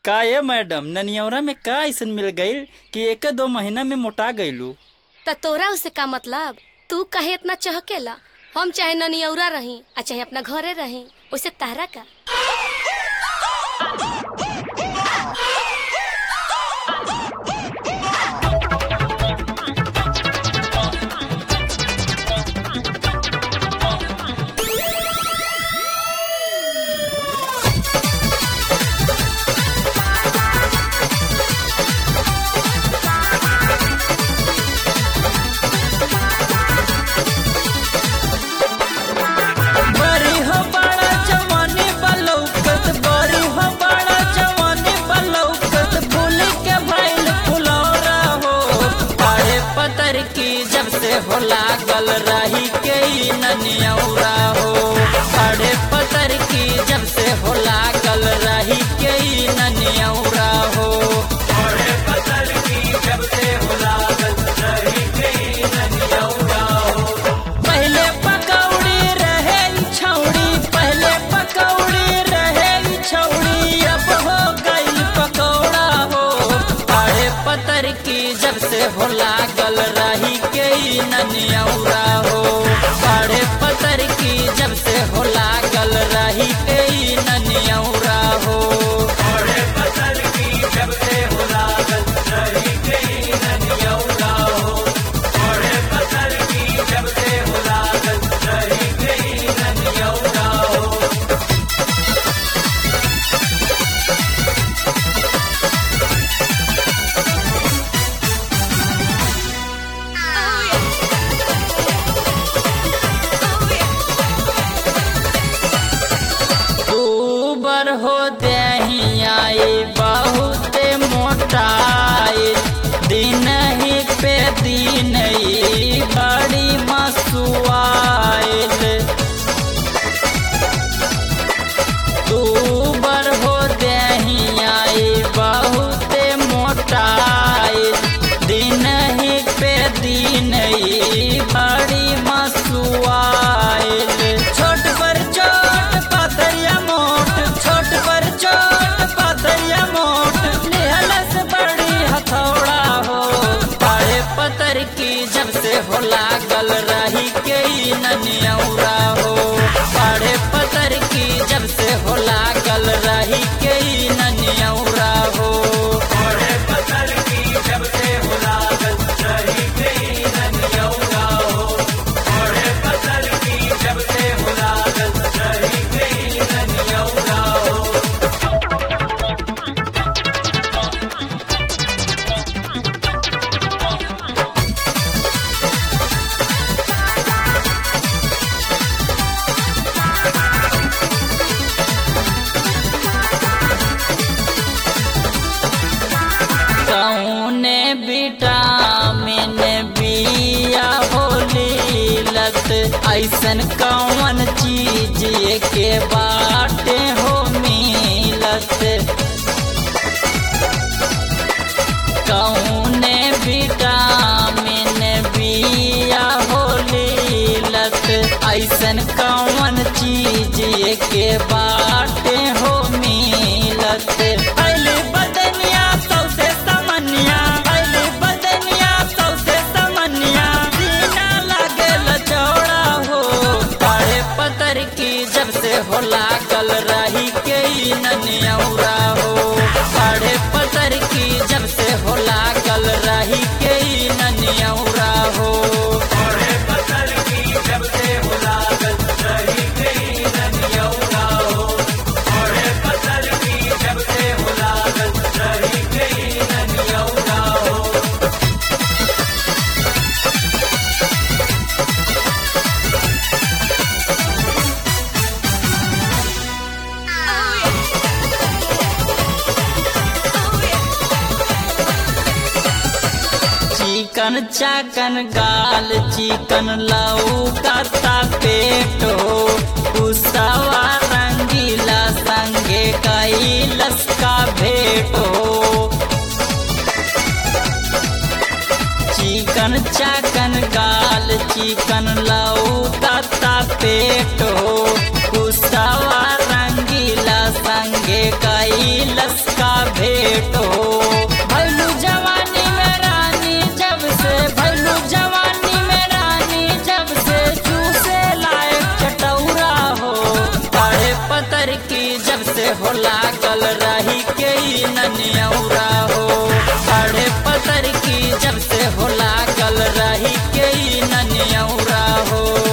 का ये मैडम ननियौरा में का ऐसन मिल गईल कि एक दो महीना में मोटा गईलू त तोरा उसे का मतलब तू कहे इतना चहकेला हम चाहे ननियौरा रही आ चाहे अपना घरे रही उसे तारा का बड़ी हो बड़ा जवानी बलौकत बड़ी हो बड़ा जवानी बलौकत फूल के भइल फुलौरा हो काहे पतर की जब से हो लागल रही के ई ननियौरा हो काहे पतर की जब से हो लागल रही के ई ननियौरा हो काहे पतर की जब से हो लागल रही के ई ननियौरा हो पहले पकौड़ी रहे ई छौड़ी पहले पकौड़ी रहे ई छौड़ी अब हो गई पकौड़ा हो पाड़े पतर की जब से हो लागल रही के ई ननियौरा हो पाड़े पतर की जब से हो लागल रही के ई ननियौरा हो पाड़े पतर की जब से हो लागल रही के ई ननियौरा हो पाड़े पतर की जब से हो लागल रही के ई ननियौरा हो ऊबर हो दहियाई बहुत मोटाई दिन ही पे दिन ही बड़ी मसुआइल ऊबर हो दहियाई बहुत मोटाई दिन ही पे दिन ही बड़ी मसुआइल छोट पर छोट पातरिया मोट छोट पर छोट पातरिया मोट निहलस बड़ी हथौड़ा हो पाड़े पतर की जब से हो लागल रही के ई ननियौरा हो पाड़े पतर की जब से हो लागल रही के ई ननियौरा हो पाड़े पतर की जब से हो लागल रही के ई ननियौरा हो पाड़े पतर की जब से हो लागल रही के ई ननियौरा हो कौने विटामिन बिया होली लत ऐसन कौन चीज के बाटे हो मिलत कौने विटामिन बिया होली लत ऐसन कौन चीज के बाटे हो मिलत पहले बदनिया सौसे समनिया पहले बदनिया सौसे समनिया सीना लागल चौड़ा हो पाड़े पतर की जब से हो लागल रही के ई ननियौरा हो पाड़े पतर की जब से हो लागल रही के ई ननियौरा हो पाड़े पतर की जब से हो लागल रही के ई ननियौरा हो पाड़े पतर की जब से हो लागल रही के ई ननियौरा हो चिकन चाकन गाल चिकन लौकता पेट हो कुसवा रंगीला संगे कैलस का भेट हो चिकन चाकन गाल चिकन लौकता पेट हो कुसवा रंगी रंगीला संगे कैलस का भेंट हो भैलू जवानी में रानी जब से भैलू जवानी में रानी जब से चूसे लायक चटौरा हो बड़े पतर की जब से हो लागल रही के ई ननियौरा हो बड़े पतर की जब से हो लागल रही के ई ननियौरा हो